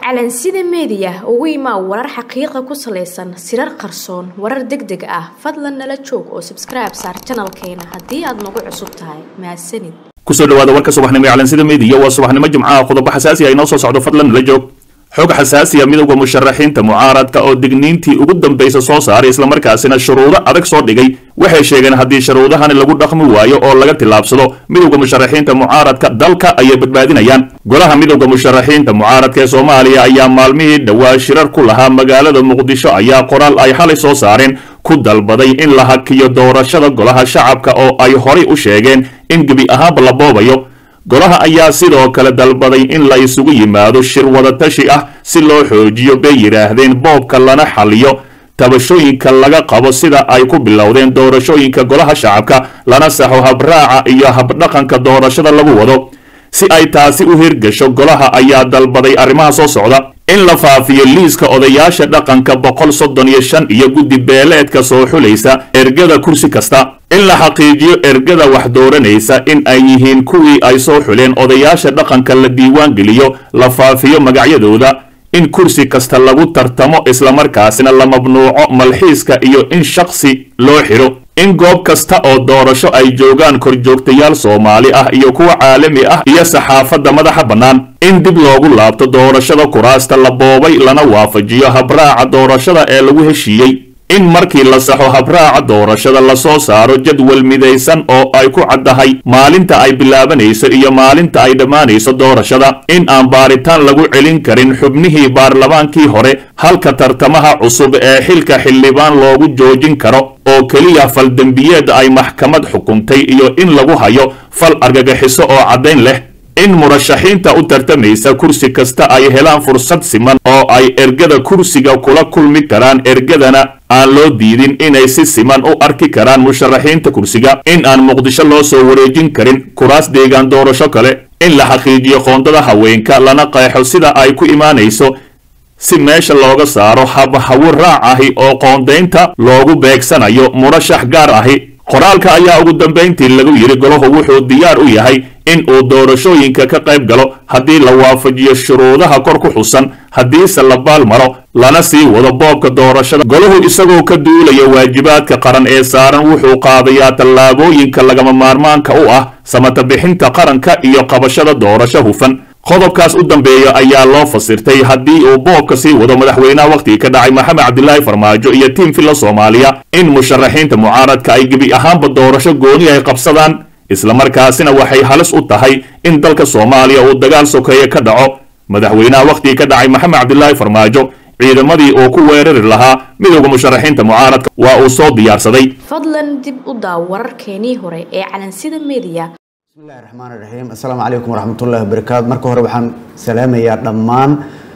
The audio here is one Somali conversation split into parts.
calansida meediya ugu imaa warar xaqiiqa ku salaysan sirar qarsoon warar deg deg ah fadlan nala joog oo sabskribe saar janalkeena haddii aad nagu cusub tahay mahadsanid kusoo dhawaada warka subaxnimo ee calansida meediya waa subaxnimo jimcaha qodobo xasaasi ah inoo soo socdo fadlan nala joog xog xasaasiya midowda musharaxiinta mucaaradka oo digniintii ugu dambaysa soo saaray islamarkaasina shuruudo adag soo dhigay waxay sheegeen haddii shuruudahani lagu dhaqmi waayo oo laga tillaabsado midowda musharaxiinta mucaaradka dalka ayay badbaadinayaan golaha midowda musharaxiinta mucaaradka ee soomaaliya ayaa maalmihii dhowaa shirar ku lahaa magaalada muqdisho ayaa qoraal ay xalay soo saareen ku dalbaday in la hakiyo doorashada golaha shacabka oo ay horay u sheegeen in gebi ahaanba la boobayo golaha ayaa sidoo kale dalbaday in la isugu yimaado shir wadatashi ah si loo xoojiyo bay yidhaahdeen boobka lana xaliyo tabashooyinka laga qabo sida ay ku bilowdeen doorashooyinka golaha shacabka lana saxo habraaca iyo habdhaqanka doorashada lagu wado si ay taasi u hirgasho golaha ayaa dalbaday arrimaha soo socda in la faafiyo liiska odayaasha dhaqanka boqol soddon iyo shan iyo guddi beeleedka soo xulaysa ergada kursi kasta in la xaqiijiyo ergada wax dooranaysa in ay yihiin kuwii ay soo xuleen odayaasha dhaqanka la diiwaan geliyo la faafiyo magacyadooda in kursi kasta lagu tartamo islamarkaasina la mamnuuco malxiiska iyo in shaksi loo xidho in goob kasta oo doorasho ay joogaan korjoogtayaal soomaali ah iyo kuwa caalami ah iyo saxaafadda madaxa bannaan in dib loogu laabto doorashada kuraasta la boobay lana waafajiyo habraaca doorashada ee lagu heshiiyey in markii la saxo habraaca doorashada lasoo saaro jadwal midaysan oo ay ku caddahay maalinta ay bilaabanayso iyo maalinta ay dhammaanayso doorashada in aan baaritaan lagu celin karin xubnihii baarlamaankii hore halka tartamaha cusub ee xilka xildhibaan loogu joojin karo oo keliya fal dembiyeed ay maxkamad xukuntay iyo in lagu hayo fal argagaxiso oo caddayn leh in murashaxiinta u tartamaysa kursi kasta ay helaan fursad siman oo ay ergada kursiga kula kulmi karaan ergadana aan loo diidin inay si siman u arki karaan musharaxiinta kursiga in aan muqdisho loo soo wareejin karin kuraas deegaan doorasho kale in la xaqiijiyo qoondada haweenka lana qeexo sida ay ku imaanayso si meesha looga saaro habhawo raac ahi oo qoondaynta loogu beegsanayo murashax gaar ahi qoraalka ayaa ugu dambayntii lagu yidhi golahu wuxuu diyaar u yahay in uu doorashooyinka ka qayb galo haddii la waafajiyo shuruudaha kor ku xusan haddiise la baalmaro lana sii wado boobka doorashada golahu isagoo ka duulaya waajibaadka qaran ee saaran wuxuu qaadayaa tallaabooyinka lagama maarmaanka u ah samata bixinta qaranka iyo qabashada doorasho hufan qodobkaas u dambeeya ayaa loo fasirtay haddii uu boobka sii wado madaxweynaha wakhtigii ka dhacay maxamed cabdilaahi farmaajo iyo tiim filla soomaaliya in musharaxiinta mucaaradka ay gebi ahaanba doorasho gooni ay qabsadaan islamarkaasina waxay halis u tahay in dalka soomaaliya uu dagaal sokeeye ka dhaco madaxweynaha wakhtigii ka dhacay maxamed cabdilaahi farmaajo ciidamadii uu ku weerari lahaa midowda musharaxiinta mucaaradka waa uu soo diyaarsaday fadlan dib u daaw wararkeenii hore ee calansida meediya bismillahi raxmaan iraxiim assalaamu calaykum waraxmatullahi wabarakaatu marka hore waxaan salaamayaa dhammaan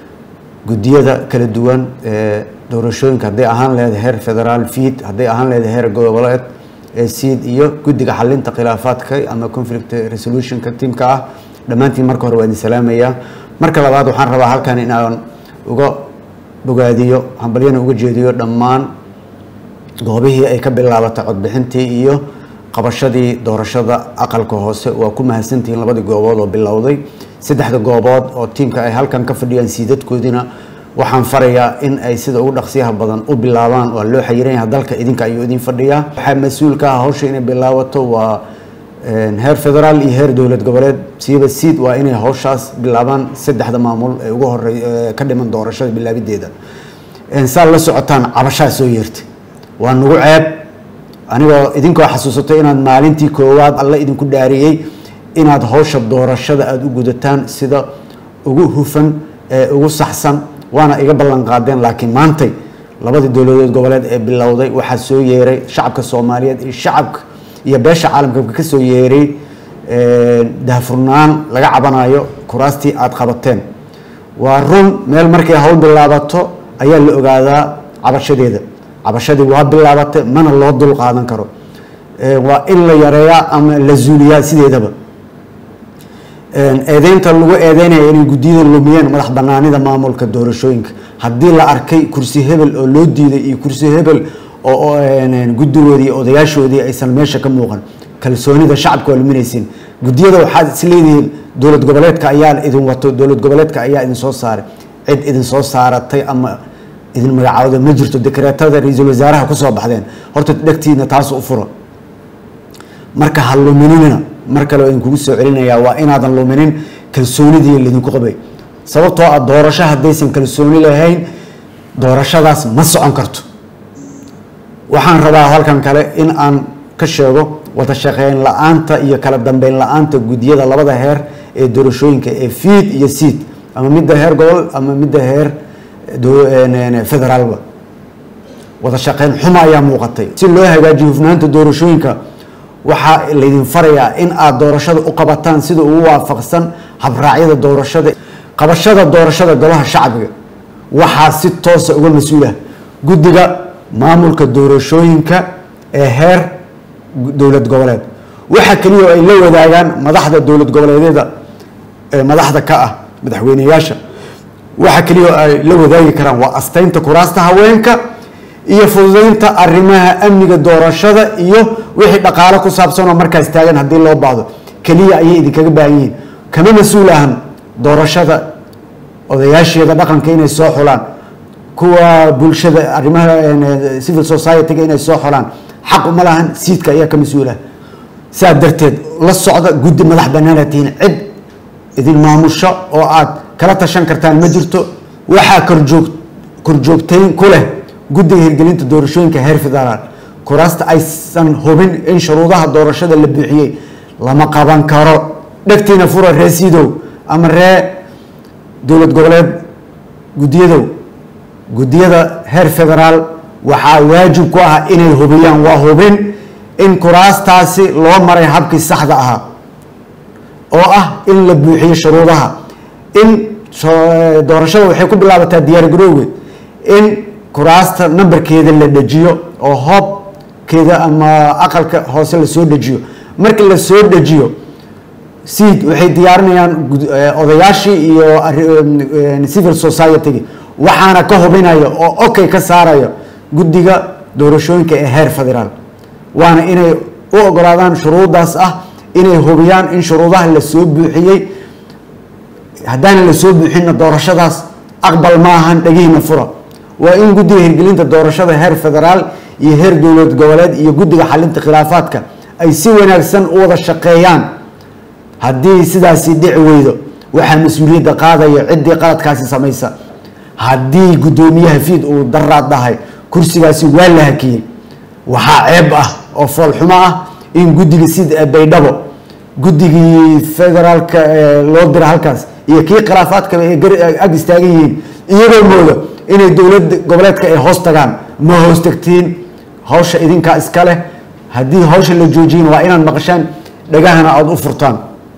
guddiyada kala duwan ee doorashooyinka hadday ahaan leedahay heer federaal fiid hadday ahaan leedahay heer goboleed ee siid iyo guddiga xalinta khilaafaadka ama conflict resolutionka tiimka ah dhammaantiin marka hore waa idin salaamayaa marka labaad waxaan rabaa halkan inaan uga bogaadiyo hambalyana uga jeediyo dhammaan goobihii ay ka bilaabatay codbixintii iyo qabashadii doorashada aqalka hoose waa ku mahadsantihiin labadii goobood oo bilowday saddexda goobood oo tiimka ay halkan ka fadhiyaan siidadkoodina waxaan farayaa in ay sida ugu dhaqsiyaha badan u bilaabaan waa loo xayiran yahay dalka idinka ayuu idin fadhiyaa waxaa mas-uulka ah hawsha inay bilaabato waa heer federaal iyo heer dowlad goboleed siiba siid waa inay hawshaas bilaabaan saddexda maamul ee ugu horey ka dhiman doorashada bilaabideeda saa la socotaan cabashaa soo yeertay waa nagu ceeb anigoo idinkoo xasuusatay inaad maalintii koowaad alla idinku dhaariyey inaad hawsha doorashada aada u gudataan sida ugu hufan ee ugu saxsan waana iga ballan qaadeen laakiin maantay labadii dowladood goboleed ee bilowday waxaa soo yeeray shacabka soomaaliyeed iyo shacabka iyo beesha caalamka ka soo yeeray daahfurnaan laga cabanayo kuraastii aada qabateen waa run meel markay hawl bilaabato ayaa la ogaadaa cabashadeeda cabashadii waa bilaabatay mana loo dul qaadan karo waa in la yareeyaa ama la zuuliyaa sideedaba eedeynta lagu eedeynaya inay guddiyada lumiyeen madax banaanida maamulka doorashooyinka haddii la arkay kursi hebel oo loo diiday iyo kursi hebel oo guddigoodii odayaashoodii aysan meesha ka muuqan kalsoonida shacabka waa luminaysiin guddiyada waxaad is leedihiin dowlad goboleedka ayaa idin wato dowlad goboleedka ayaa idin soo saaray cid idin soo saaratay ama idin magacaawda ma jirto dekreetada ra-iisul wasaaraha kusoo baxdeen horta dhegtiina taas u furo marka ha lumininina mar kale idinkugu soo celinayaa waa inaadan luminin kalsoonidii laydinku qabay sababtoo ah doorasho haddaysan kalsooni lahayn doorashadaas ma socon karto waxaan rabaa halkan kale in aan ka sheego wada shaqeyn la-aanta iyo kala dambeyn la-aanta guddiyada labada heer ee doorashooyinka ee fiid iyo siid ama midda heer gobol ama midda heer federaalba wada shaqeyn xuma ayaa muuqatay si loo hagaajiyo hufnaanta doorashooyinka waxaa laydin farayaa in aad doorashada u qabataan sida ugu waafaqsan habraacyada doorashada qabashada doorashada golaha shacbiga waxaa si toosa uga mas-uulah guddiga maamulka doorashooyinka ee heer dowlad goboleed waxa keliya ay la wadaagaan madaxda dowlad goboleedyada ee madaxda ka ah madaxweyneyaasha waxa keliya ay la wadaagi karaan waa astaynta kuraasta haweenka iyo fududeynta arrimaha amniga doorashada iyo wixii dhaqaalo ku saabsan oo markaas taagan haddii loo baahdo keliya ayay idinkaga baahan yihiin kama mas-uul ahan doorashada odayaasheeda dhaqanka inay soo xulaan kuwa bulshada arrimaha civil society-ga inay soo xulaan xaq uma lahan siidka ayaa ka mas-uulah saa darteed la socda guddi madax banaana tihiin cid idin maamusho oo aad kala tashan kartaan ma jirto waxaa korjoog korjoogtayn ku leh guddiga hirgelinta doorashooyinka heer federaal kuraasta aysan hubin in shuruudaha doorashada la buuxiyey lama qaban karo dhegtiina fura ree siidow ama ree dowlad goboleed guddiyadow guddiyada heer federaal waxaa waajib ku ah inay hubiyaan waa hubin in kuraastaasi loo maray habkii saxda ahaa oo ah in la buuxiyo shuruudaha in doorashada waxay ku bilaabataa diyaar garowgeed in kuraasta nambarkeeda la dejiyo oo hoobkeeda ama aqalka hoose lasoo dejiyo markii lasoo dejiyo seed waxay diyaarinayaan odayaashii iyo civil society-gi waxaana ka hubinaya oo okay ka saaraya guddiga doorashooyinka ee heer federaal waana inay u ogolaadaan shuruudaas ah inay hubiyaan in shuruudaha lasoo buuxiyey haddaana lasoo buuxinna doorashadaas aqbal ma ahan dhegihiina fura waa in guddiga hirgelinta doorashada heer federaal iyo heer dowlad goboleed iyo guddiga xalinta khilaafaadka ay si wanaagsan u wada shaqeeyaan haddii sidaasi dhici weydo waxaa mas-uuliyadda qaadaya ciddii qaladkaasi samaysa haddii guddoomiyaha fiid uu daraad dhahay kursigaasi waa la hakiyey waxaa ceeb ah oo foolxumo ah in guddiga sida baydhabo guddigii federaalka loo dira halkaas iyo kii khilaafaadkaba ay ag istaagan yihiin iyagoo mooda inay dowlad goboleedka ay hoos tagaan ma hoos tagtiin hawsha idinkaa iska leh haddii hawsha la joojiyin waa inaad maqashaan dhagahana aada u furtaan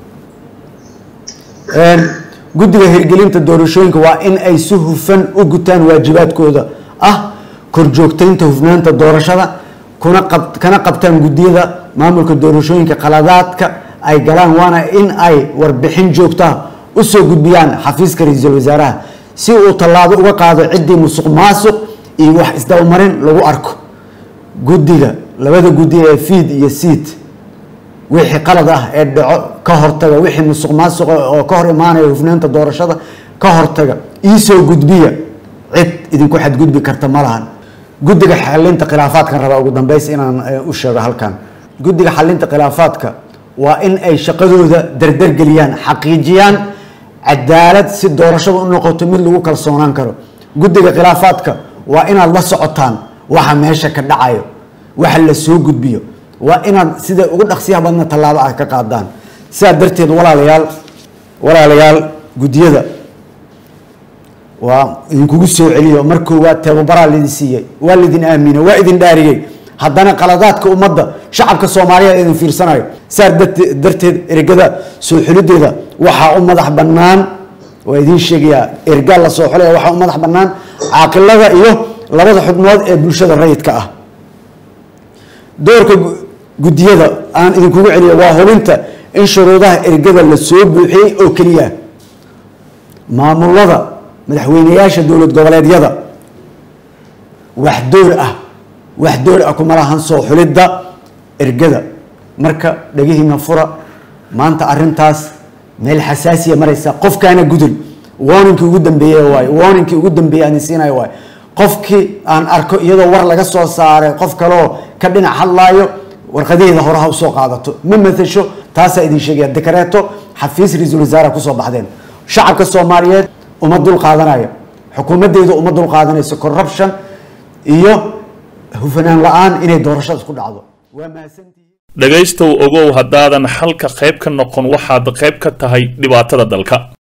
guddiga hirgelinta doorashooyinka waa in ay si hufan u gutaan waajibaadkooda ah korjoogtaynta hufnaanta doorashada kuna qab kana qabtaan guddiyada maamulka doorashooyinka qaladaadka ay galaan waana in ay warbixin joogtaa usoo gudbiyaan xafiiska ra-iisul wasaaraha si uu tallaabo uga qaado ciddii musuq maasuq iyo wax isdabamarin lagu arko guddiga labada guddi ee fiid iyo siid wixii qalad ah ee dhaco ka hortaga wixii musuq maasuqa oo ka hor imaanaya hufnaanta doorashada ka hortaga iisoo gudbiya cid idinku xadgudbi karta ma lahan guddiga xalinta khilaafaadkan rabaa ugu dambeys inaan u sheego halkan guddiga xalinta khilaafaadka waa in ay shaqadooda dardargeliyaan xaqiijiyaan cadaalad si doorashada u noqoto mid lagu kalsoonaan karo guddiga khilaafaadka waa inaad la socotaan waxa meesha ka dhacayo waxa la soo gudbiyo waa inaad sida ugu dhaqsiyaha badna tallaabo ah ka qaadaan sidaa darteed walaalayaal walaalayaal guddiyada waa idinkugu soo celiyo mar koowaad tababaraa laidin siiyey waa laidin aaminay waa idin dhaariyey haddana qaladaadka ummadda shacabka soomaaliyeed idin fiirsanayo saa darteed ergada soo xulideeda waxaa u madax bannaan waa idiin sheegayaa ergaa la soo xulaya waxaa u madax bannaan caaqilada iyo labada xubnood ee bulshada rayidka ah doorka guddiyada aan idinkugu celiyo waa hubinta in shuruudaha ergada la soo buuxiyey oo keliya maamulada madaxweyneyaasha dowlad goboleedyada wax door ah wax door ah kuma lahan soo xulidda ergada marka dhagihiina fura maanta arintaas meel xasaasiya maraysa qofkaana gudul warningkii ugu dambeeye waay warningkii ugu dambeeye aan siinayo waay qofkii aan arko iyadoo war laga soo saaray qof kaleoo ka dhinac hadlaayo warqadaheeda hore ha usoo qaadato ma matasho taasaa idin sheegaya dekareeto xafiis ra-iisul wasaare kusoo baxdeen shacabka soomaaliyeed uma dul qaadanayo xukuumaddeedu uma dul qaadanayso corruption iyo hufanaan la-aan inay doorashada ku dhacdo waa mahadsantihiin dhegaystow ogow haddaadan xalka qayb ka noqon waxaad qayb ka tahay dhibaatada dalka